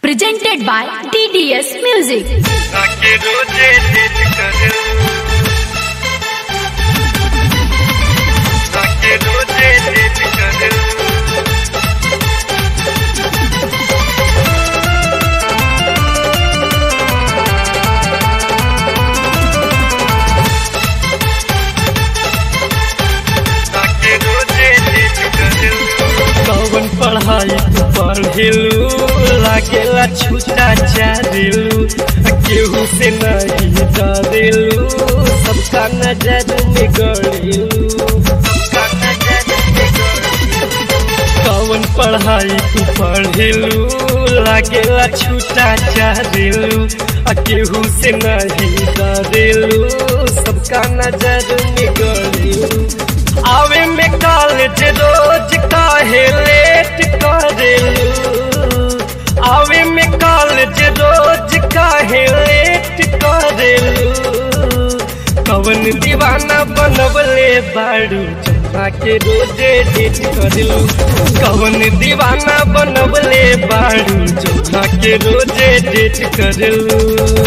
presented by TDS Music. ताके रोजे debt करे ताके रोजे डेट करे ताके रोजे डेट करे कौन पढ़ाई तू पढ़ेलू लागेला छूटा चारेलू केहू से नहीं डरेलू सबका नजर में गड़ेलू सबका नजर में गड़ेलू। कौन पढ़ाई तू पढ़ेलू लागेला छूटा चारेलू केहू से नहीं डरेलू सबका नजर में गड़ेलू आवे में कॉलेज रोज काहे लेट करेलू आवे में कॉलेज रोज काहे लेट करेलू कवन दीवाना बनवले बाड़ू चंपा के रोजे डेट करेलू कवन दीवाना बनवले बाड़ू चंपा के रोजे डेट करेलू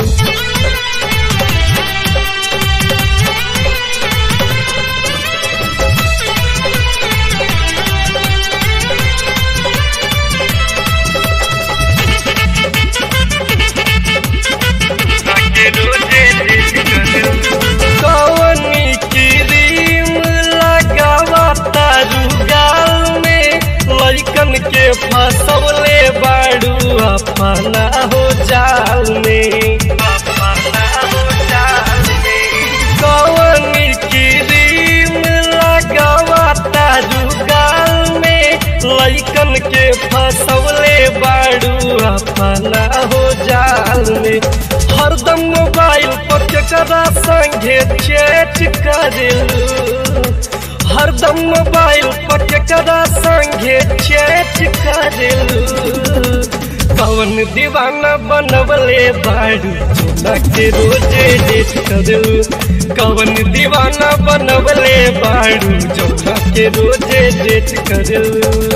ताके रोजे डेट करे कवनी क्रीम लगावा तारू गाल में लइकन के फसवले बाड़ू अपना हो जाल में अपना हो जाल में कवनी क्रीम लगावा तारू गाल में लइकन के फसवले बाड़ू अपना हो जाल में हरदम मोबाइल पर केकरा संगे चैट करेलू हरदम मोबाइल पर केकरा संगे चैट करेलू कवन दीवाना बनवले बाड़ू चोला के रोजे डेट करेलू कवन दीवाना बनवले बाड़ू चोला के रोजे डेट करेलू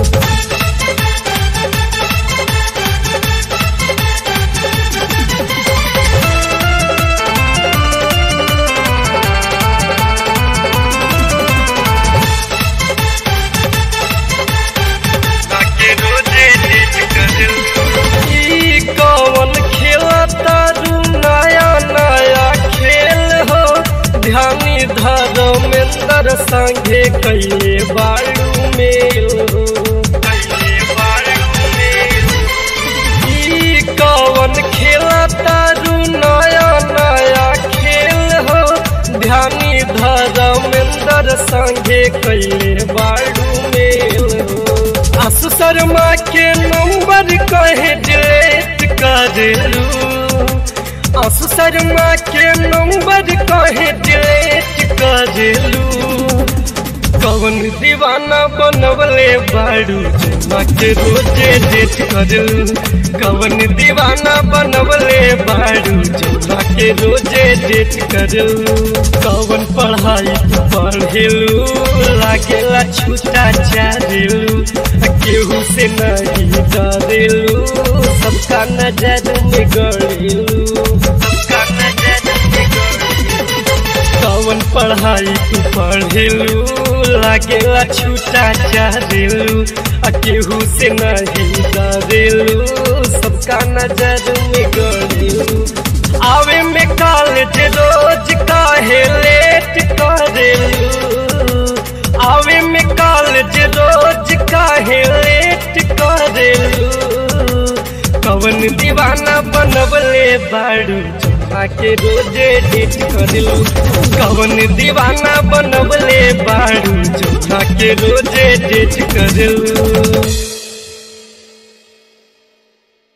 ताके रोजे डेट करे ई कौन खेला तारू नया नया खेल हो ध्यानी धर्मेंद्र संगे कैले बाड़ू मेल हो ताके बाड़ू में ई कौन खेला तारू नया नया खेल हो ध्यानी धर्मेंद्र संगे कैले बाड़ू मेल हो आसु शर्मा के नंबर कहे डिलीट करेलू आसु शर्मा के नंबर कहे डिलीट करेलू कवन दीवाना बनवले बाड़ू चुम्मा के रोजे डेट करेलू कवन दीवाना बनवले बाड़ू चुम्मा के रोजे डेट करेलू कवन पढ़ाई तू पढ़ेलू लागेला छूटा चारेलू केहू से नहीं डरेलू सबका नजर में गड़ेलू सबका नजर में गड़ेलू कवन पढ़ाई तू पढ़ेलू लागेला छूटा चारेलू केहू से नहीं डरेलू सबका नजर में गड़ेलू आवे में कॉलेज रोज काहे लेट करेलू आवे में कॉलेज रोज काहे लेट करेलू कवन दीवाना बनवले बाड़ू चंपा के रोजे डेट करेलू कवन दीवाना बनवले बाड़ू चंपा के रोजे डेट करेलू